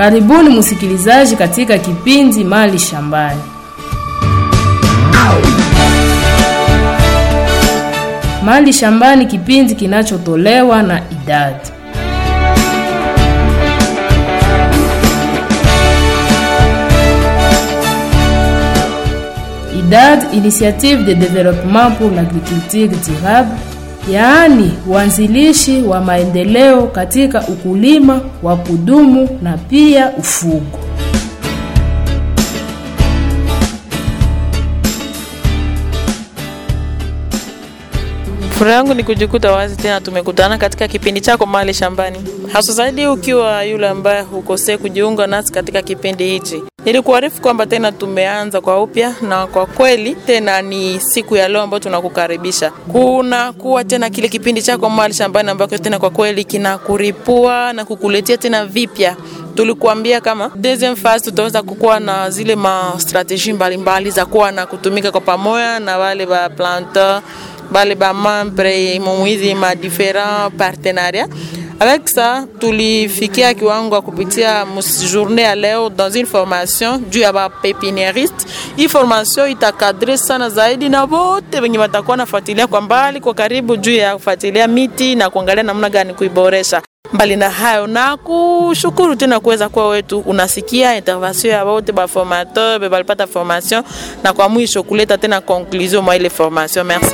Karibuni msikilizaji katika kipindi Mali Shambani. Mali Shambani, kipindi kinachotolewa na idadi IDAD, Initiative de Développement pour l'Agriculture Durable, yaani uanzilishi wa maendeleo katika ukulima wa kudumu na pia ufugo. Furaha yangu ni kujikuta wazi tena tumekutana katika kipindi chako Mali Shambani, hasa zaidi ukiwa yule ambaye hukosea kujiunga nasi katika kipindi hichi. Nilikuarifu kwamba tena tumeanza kwa upya, na kwa kweli tena ni siku ya leo ambayo tunakukaribisha kuna kuwa tena kile kipindi chako Mali Shambani ambacho tena kwa kweli kinakuripua na kukuletea tena vipya tulikuambia kama deuxième phase tutaweza kukuwa na zile ma strategie mbalimbali za kuwa na kutumika kwa pamoja na wale ba planteur bale ba membre mumwizi ma différents partenariats avec ça tulifikia kiwango ya kupitia journée ya leo dans une formation juu ya ba pépiniériste. Hii formation itakadre sana zaidi na wote wenye watakuwa nafuatilia kwa mbali kwa karibu juu ya kufuatilia miti na kuangalia namna gani kuiboresha. Mbali na hayo, na kushukuru tena kuweza kuwa wetu unasikia intervention ya wote ba formateur be balipata formation, na kwa mwisho kuleta tena conclusion mwa ile formation. Merci.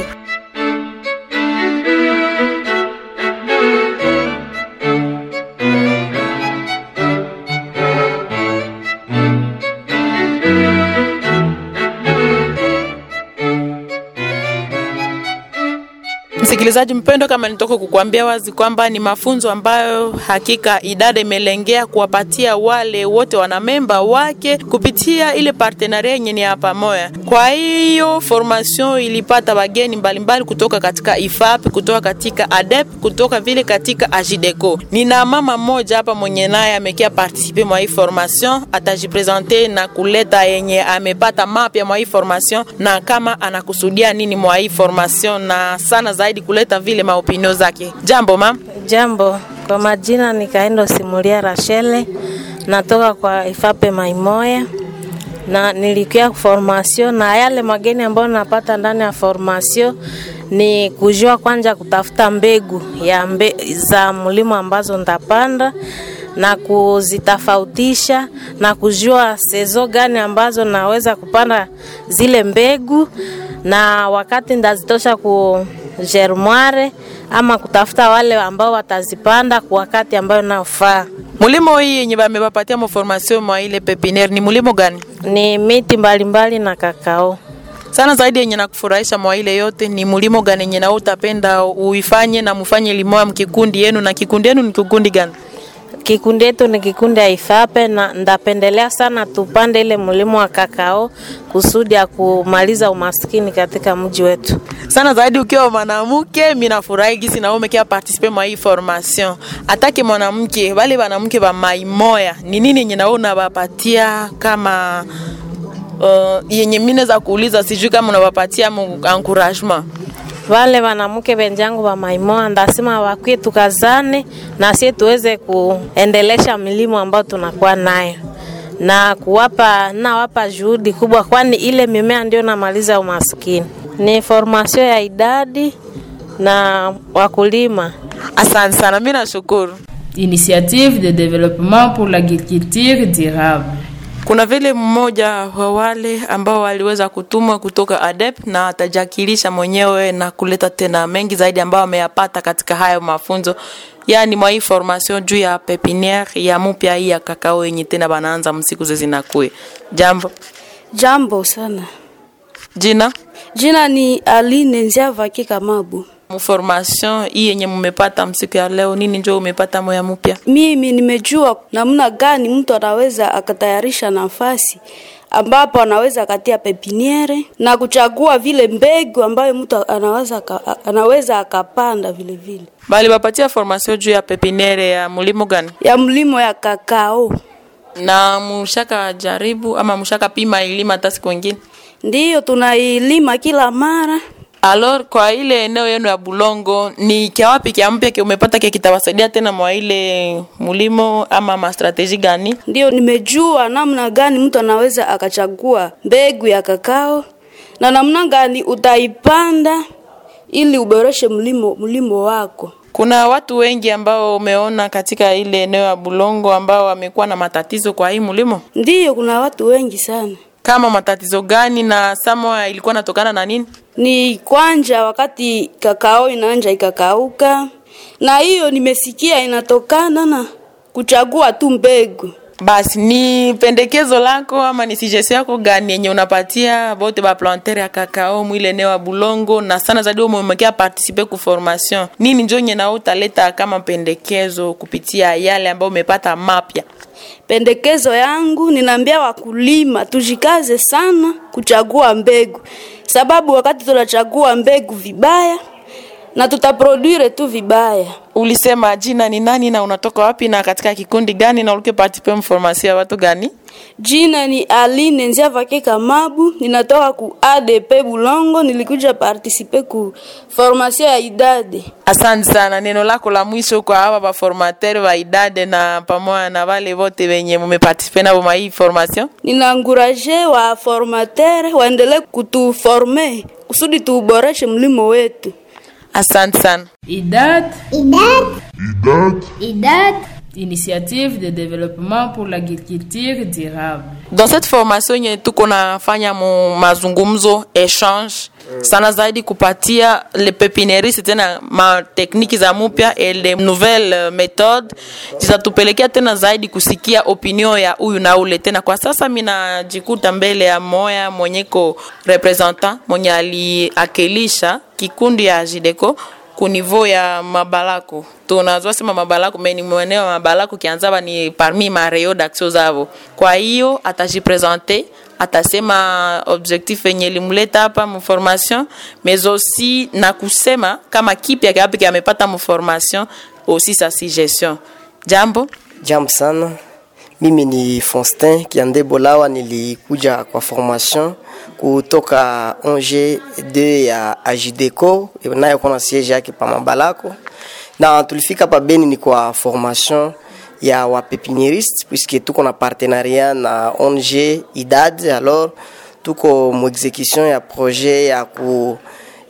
Msikilizaji mpendo, kama nitoka kukuambia wazi kwamba ni mafunzo ambayo hakika idada imelengea kuwapatia wale wote wanamemba wake kupitia ile partenaria yenye ni hapa moya. Kwa hiyo formation ilipata wageni mbalimbali kutoka katika IFAP, kutoka katika ADEP, kutoka vile katika AJIDECO. Nina mama mmoja hapa mwenye naye amekia participe mwa hii formation, atajipresente na kuleta yenye amepata mapya mwa hii formation na kama anakusudia nini mwa hii formation na sana zaidi kuleta vile maopinio zake. Jambo mam. Jambo, kwa majina ni Kaendo Simulia Rachele, natoka kwa Ifape Maimoya na nilikia formation, na yale mageni ambayo napata ndani ya formation ni kujua kwanza kutafuta mbegu ya mbe, za mlimo ambazo ndapanda na kuzitofautisha na kujua sezo gani ambazo naweza kupanda zile mbegu na wakati ndazitosha ku germoire ama kutafuta wale ambao watazipanda kwa wakati ambayo naofaa. Mulimo hii yenye bamebapatia maformasio mwa ile pepiniere ni mulimo gani? Ni miti mbalimbali na kakao. Sana zaidi yenye nakufurahisha mwa ile yote ni mulimo gani yenye na utapenda uifanye na mufanye limoa mkikundi yenu, na kikundi yenu ni kikundi gani? Kikundi yetu ni kikundi ya Ifape na ndapendelea sana tupande ile mlimo wa kakao kusudi ya kumaliza umaskini katika mji wetu. Sana zaidi ukiwa mwanamke, mimi nafurahi gisi na umekia participer mwa hii formation. Atake mwanamke, wale wanamke wa maimoya, ni nini yenye naona unawapatia kama uh, yenye mimi naweza kuuliza, sijui kama unawapatia encouragement wale wanamke benjangu wa maimoa ndasema wakwie tukazane na sie tuweze kuendelesha milimo ambayo tunakuwa nayo na kuwapa nawapa juhudi kubwa, kwani ile mimea ndio namaliza umaskini. Ni formation ya idadi na wakulima. Asante sana, mimi nashukuru. Initiative de développement pour l'agriculture durable. Kuna vile mmoja wa wale ambao waliweza kutumwa kutoka ADEP na atajakilisha mwenyewe na kuleta tena mengi zaidi ambayo ameyapata katika hayo mafunzo, yani mwa hii formation juu ya pepiniere ya mupya hii ya kakao yenye tena banaanza msiku zezinakue. Jambo. Jambo sana. Jina? Jina ni Aline Nziavaki Kamabu. Formation hii yenye mmepata msiku ya leo, nini njo umepata moya mpya? Mimi nimejua namna gani mtu anaweza akatayarisha nafasi ambapo anaweza akatia pepiniere na kuchagua vile mbegu ambayo mtu anaweza anaweza akapanda vile vile. Bali bapatia formation juu ya pepiniere ya mlimo gani? Ya mlimo ya kakao. Na mushaka jaribu ama mushaka pima ilima hata siku nyingine? Ndiyo tunailima kila mara Alors, kwa ile eneo yenu ya Bulongo ni kia wapi kia mpya kia umepata kia kitawasaidia tena mwa ile mulimo ama mastrateji gani? Ndio nimejua namna gani mtu anaweza akachagua mbegu ya kakao na namna gani utaipanda ili uboreshe mlimo, mlimo wako. Kuna watu wengi ambao umeona katika ile eneo ya Bulongo ambao wamekuwa na matatizo kwa hii mulimo. Ndiyo, kuna watu wengi sana. Kama matatizo gani na samoa ilikuwa natokana na nini? Ni kwanja wakati kakao inaanja ikakauka, na hiyo nimesikia inatokana na kuchagua tu mbegu. Basi ni pendekezo lako ama ni suggestion yako gani yenye unapatia bote ba planter ya kakao mwile eneo ya Bulongo, na sana zaidi umemekea participer ku formation nini, njo nye nao utaleta kama pendekezo kupitia yale ambayo umepata mapya? Pendekezo yangu ninaambia wakulima tujikaze sana kuchagua mbegu, sababu wakati tunachagua mbegu vibaya na tutaproduire tu vibaya. Ulisema jina ni nani na unatoka wapi na katika kikundi gani na ulike participer formation ya watu gani? Jina ni Aline Nziavake Kamabu, ninatoka ku ADP Bulongo, nilikuja participer ku formation ya idade. Asante sana. Neno lako la mwisho kwa hawa ba formateur wa idade na pamoja na wale wote wenye mumeparticipe nabo mwa hii formation. Ninaanguraje wa formateur waendelee kutuforme kusudi tuuboreshe mlimo wetu. Asante sana. IDAD, IDAD, Initiative de développement pour l'agriculture durable. Dans cette formation yenye tuko nafanya mu mazungumzo échange sana zaidi kupatia le pepiniériste tena ma tekniki za mupya et les nouvelles euh, méthodes zitatupelekea tena zaidi kusikia opinion ya huyu na ule tena. Kwa sasa minajikuta mbele ya moya mwenyeko representant mwenye aliakilisha kikundi ya Jideco ku niveau ya mabalako tunazwa sema mabalako meni mweneo wa mabalako kianzaba ni parmi mareo d'action zavo kwa hiyo atajipresente atasema objectif yenye limuleta hapa mformation mais aussi na kusema kama kipya kiapi amepata mformation aussi sa suggestion jambo Jambo sana, mimi ni Faustin Kiande Bolawa, nilikuja kwa formation kutoka ONG 2 ya Ajideco nayo kuna siege yake pa Mabalako, na tulifika pa Beni ni kwa formation ya wapepinieriste puisque tuko na partenariat na ONG IDAD, alors tuko mu execution ya projet ya ku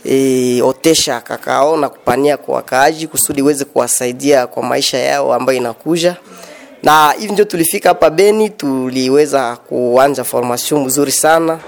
e, otesha kakao na kupania kwa wakaaji kusudi iweze kuwasaidia kwa maisha yao ambayo inakuja na hivi ndio tulifika hapa Beni, tuliweza kuanza formation mzuri sana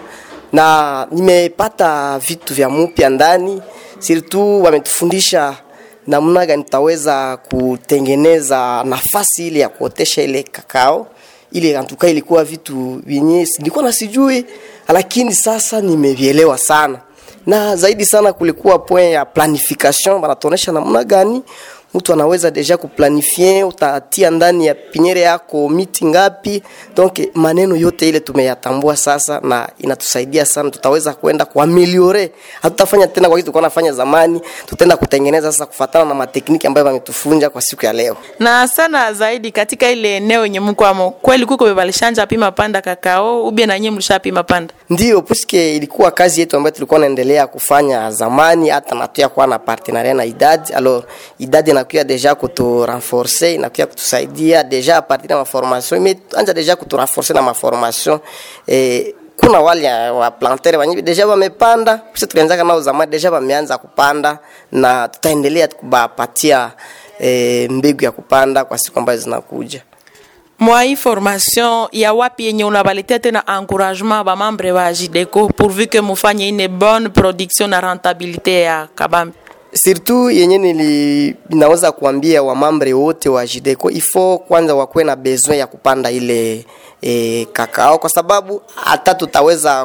na nimepata vitu vya mupya ndani, surtout wametufundisha namna gani tutaweza kutengeneza nafasi ile ya kuotesha ile kakao ile antuka, ilikuwa vitu vyenye nilikuwa nasijui, lakini sasa nimevielewa sana na zaidi sana kulikuwa point ya planification, banatuonesha namna gani mtu anaweza deja kuplanifie, utatia ndani ya pinyere yako miti ngapi. Donc maneno yote ile tumeyatambua sasa, na inatusaidia sana, tutaweza kwenda kuameliore. Hatutafanya tena kwa kitu tulikuwa nafanya zamani, tutaenda kutengeneza sasa kufatana na matekniki ambayo wametufunja kwa siku ya leo. na sana zaidi katika ile eneo yenye mko amo kweli kuko bebalishanja pima panda kakao ubie na nyie mlishapima panda Ndio puisque ilikuwa kazi yetu ambayo tulikuwa naendelea kufanya zamani, hata natuya kuwa na partenariat na idadi. Alors idadi inakuya deja kutu renforcer, inakuya kutusaidia deja a partir ya maformation, imeanja deja kutu renforcer na maformation eh, kuna wale wa planter wenye deja wamepanda, sisi tulianza nao zamani, deja wameanza kupanda na tutaendelea kubapatia eh, mbegu ya kupanda kwa siku ambazo zinakuja. mwa hii formation ya wapi yenye unabaletea tena encouragement ba membre wa Jideco pourvu que mufanye une bonne production na rentabilité ya kabambi surtout yenye nili naweza kuambia wamambre wote wa Jideco ifo kwanza wakuwe na besoin ya kupanda ile e, kakao kwa sababu hata tutaweza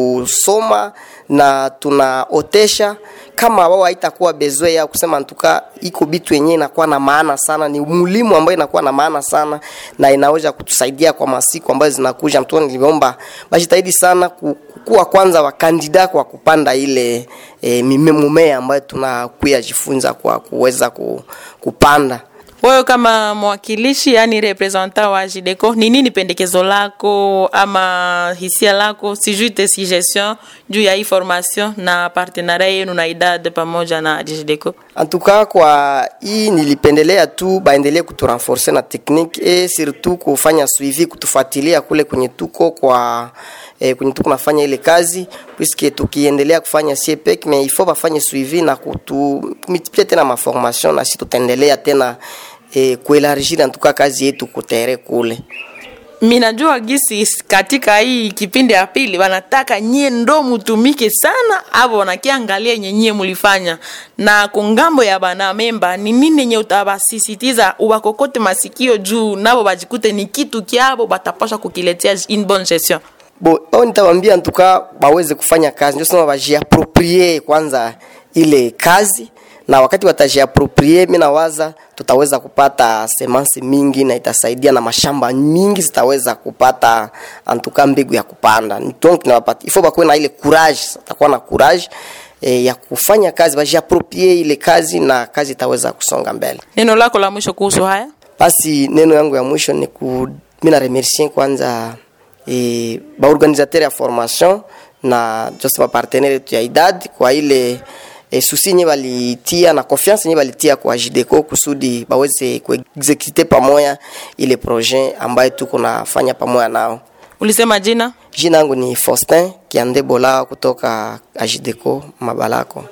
kusoma na tunaotesha kama wao haitakuwa besoin ya kusema ntuka iko bitu yenyewe inakuwa na maana sana, ni mulimu ambayo inakuwa na maana sana na inaweza kutusaidia kwa masiku ambayo zinakuja. Mtu niliomba bajitahidi sana ku- kuwa kwanza wakandida kwa kupanda ile e, mimea ambayo tunakuya jifunza kwa kuweza ku, kupanda Wewe kama mwakilishi, yani representant wa Jideco, ni nini pendekezo lako ama hisia lako, sijui te suggestion juu ya hii formation na partenaria yenu na idad pamoja na Jideco? antuka kwa hii nilipendelea tu baendelee kuturenforce na technique e surtout kufanya suivi kutufuatilia kule kwenye tuko kwa eh, kwenye tuko nafanya ile kazi puisque tukiendelea kufanya siepek mais il faut bafanye suivi na kutumultiplie tena maformation na si tutaendelea tena eh, kuelargir antuka kazi yetu kutere kule minajua gisi katika hii kipindi ya pili wanataka nyie ndo mutumike sana avo wanakiangalia nyenyie mulifanya na kungambo ya bana memba ni nini yenye utabasisitiza ubakokote masikio juu nabo bajikute ni kitu kyabo batapasha kukiletea une bonne gestion bo au nitawambia ntuka baweze kufanya kazi ndio sema bajiaproprie kwanza ile kazi na wakati watajiaproprie mi nawaza tutaweza kupata semansi mingi na itasaidia na mashamba mingi zitaweza kupata antuka mbegu ya kupanda donc nawapati ifo bakuwe na ile courage atakuwa na courage e, ya kufanya kazi bajiaproprie ile kazi na kazi itaweza kusonga mbele neno lako la mwisho kuhusu haya basi neno yangu ya mwisho ni ku mi na remercier kwanza e, baorganisateur ya formation na just bapartenere yetu ya idad kwa ile e, susi nye balitia na confiance nye balitia kwa jideco kusudi baweze kuexekute pamoja ile projet ambayo tuko nafanya pamoja nao ulisema jina jina yangu ni faustin kiande bola kutoka ajideco mabalako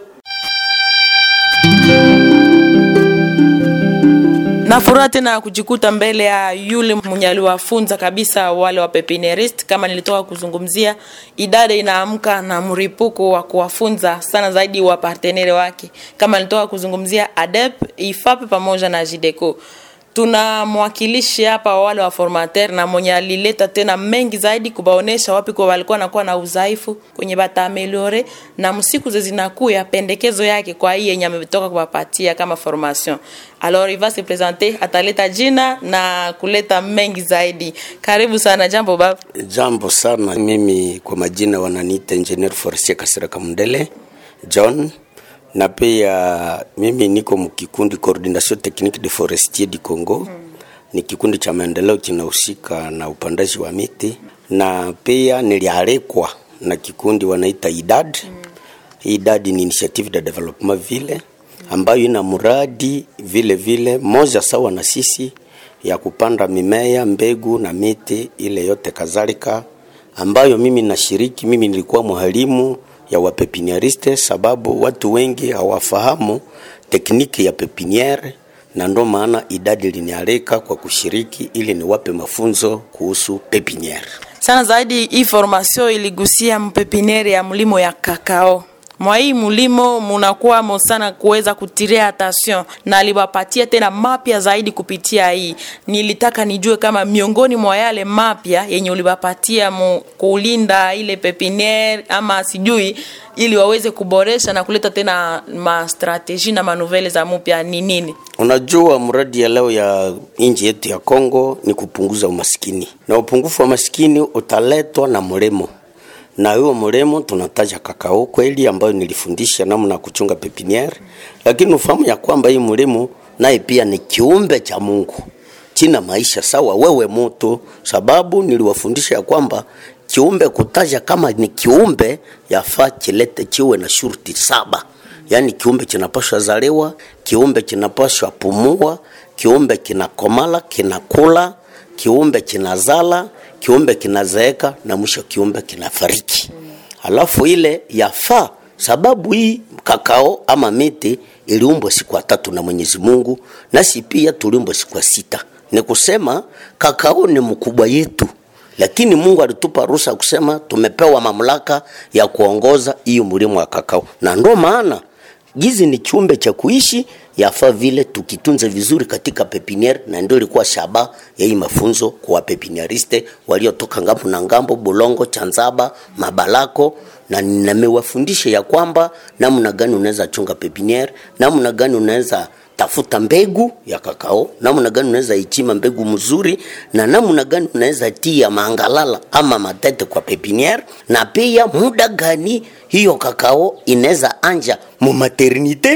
na furaha tena ya kujikuta mbele ya yule mwenye aliwafunza kabisa wale wa pepinierist kama nilitoka kuzungumzia idada inaamka na mripuko wa kuwafunza sana zaidi wa partenere wake kama nilitoka kuzungumzia adep ifape pamoja na jideco tuna mwakilishi hapa wa wale wa formateur na mwenye alileta tena mengi zaidi kubaonesha wapi kwa walikuwa nakuwa na udhaifu kwenye bataameliore na msiku ze zinakuya pendekezo yake kwa hii yenye ametoka kuwapatia kama formation alors il va se présenter ataleta jina na kuleta mengi zaidi karibu sana jambo baba Jambo sana, mimi kwa majina wananiita Engineer Forestier Kasiraka Mndele John, na pia mimi niko mkikundi Coordination Technique de Forestier du Congo mm. Ni kikundi cha maendeleo kinahusika na upandaji wa miti, na pia nilialikwa na kikundi wanaita IDAD mm. IDAD ni Initiative de Development vile ambayo ina mradi vile vile moja sawa na sisi ya kupanda mimea, mbegu na miti ile yote kadhalika, ambayo mimi nashiriki. Mimi nilikuwa mwalimu ya wapepiniariste, sababu watu wengi hawafahamu tekniki ya pepiniere, na ndo maana idadi linialika kwa kushiriki ili niwape mafunzo kuhusu pepiniere. sana zaidi hii formation iligusia mpepinere ya mlimo ya kakao mwa hii mlimo munakuwamo sana kuweza kutiria attention na aliwapatia tena mapya zaidi kupitia hii nilitaka nijue kama miongoni mwa yale mapya yenye uliwapatia mu kulinda ile pepiniere ama sijui ili waweze kuboresha na kuleta tena mastrategi na manuvele za mupya ni nini Unajua, mradi ya leo ya nchi yetu ya Kongo ni kupunguza umaskini, na upungufu wa maskini utaletwa na mlimo na huo mlemo tunataja kakao kweli, ambayo nilifundisha namna ya kuchunga pepiniere, lakini ufahamu ya kwamba hii mlemo naye pia ni kiumbe cha Mungu china maisha sawa wewe mutu, sababu niliwafundisha ya kwamba kiumbe kutaja kama ni kiumbe yafaa kilete chiwe na shurti saba yaani kiumbe kinapashwa zaliwa, kiumbe kinapashwa pumua, kiumbe kinakomala, kinakula, kiumbe kinazala, kiumbe kinazeeka na mwisho kiumbe kinafariki. Halafu ile yafaa, sababu hii kakao ama miti iliumbwa siku ya tatu na Mwenyezi Mungu, nasi pia tuliumbwa siku ya sita. Ni kusema kakao ni mkubwa yetu, lakini Mungu alitupa ruhusa ya kusema tumepewa mamlaka ya kuongoza hiyo mlimo wa kakao, na ndo maana gizi ni chumbe cha kuishi, yafaa vile tukitunze vizuri katika pepiniere, na ndio ilikuwa shaba ya hii mafunzo kwa pepiniariste waliotoka ngambo na ngambo, Bulongo, Chanzaba, Mabalako, na nimewafundisha ya kwamba namna gani unaweza chunga pepiniere, namna gani unaweza tafuta mbegu ya kakao, namna gani unaweza ichima mbegu mzuri, na namna gani unaweza tia mangalala ama matete kwa pepiniere, na pia muda gani hiyo kakao inaweza anja mu maternite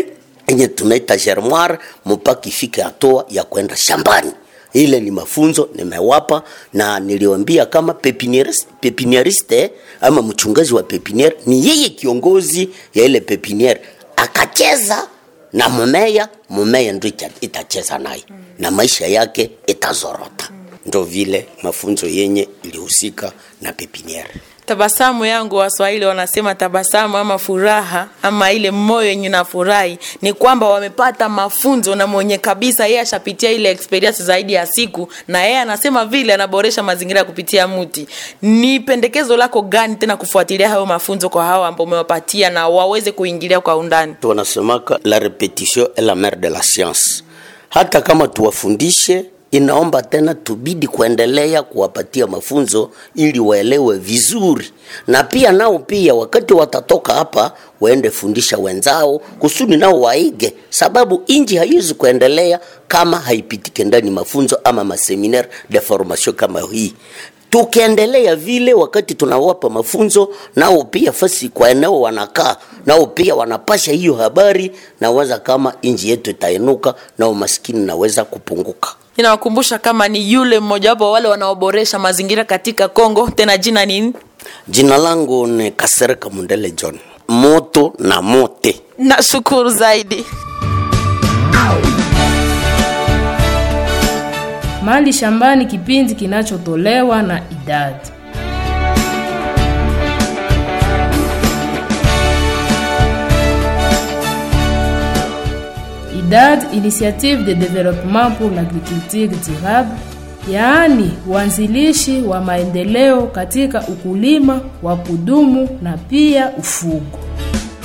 enye tunaita germoire mpaka ifike hatua ya kwenda shambani ile ni mafunzo nimewapa na niliwambia kama pepinieriste, pepinieriste ama mchungaji wa pepiniere ni yeye kiongozi ya ile pepiniere akacheza na mumea mumea ndo ita- itacheza naye na maisha yake itazorota ndo vile mafunzo yenye ilihusika na pepiniere tabasamu yangu waswahili wanasema tabasamu ama furaha ama ile moyo yenye nafurahi ni kwamba wamepata mafunzo na mwenye kabisa yeye ashapitia ile experience zaidi ya siku na yeye anasema vile anaboresha mazingira kupitia mti ni pendekezo lako gani tena kufuatilia hayo mafunzo kwa hao ambao umewapatia na waweze kuingilia kwa undani wanasemaka la repetition est la mère de la science hata kama tuwafundishe inaomba tena tubidi kuendelea kuwapatia mafunzo ili waelewe vizuri na pia nao pia wakati watatoka hapa waende fundisha wenzao kusudi nao waige sababu inji haiwezi kuendelea kama haipitike ndani mafunzo ama maseminaire de formation kama hii tukiendelea vile wakati tunawapa mafunzo nao pia fasi kwa eneo wanakaa nao pia wanapasha hiyo habari na waza kama inji yetu itainuka na umaskini naweza kupunguka ninawakumbusha kama ni yule mmojawapo wa wale wanaoboresha mazingira katika Kongo. Tena jina nini? jina langu ni kasereka mundele john moto na mote Nashukuru zaidi. Mali Shambani, kipindi kinachotolewa na idadi IDAD, Initiative de Développement pour l'Agriculture Durable, yaani uanzilishi wa maendeleo katika ukulima wa kudumu na pia ufugo.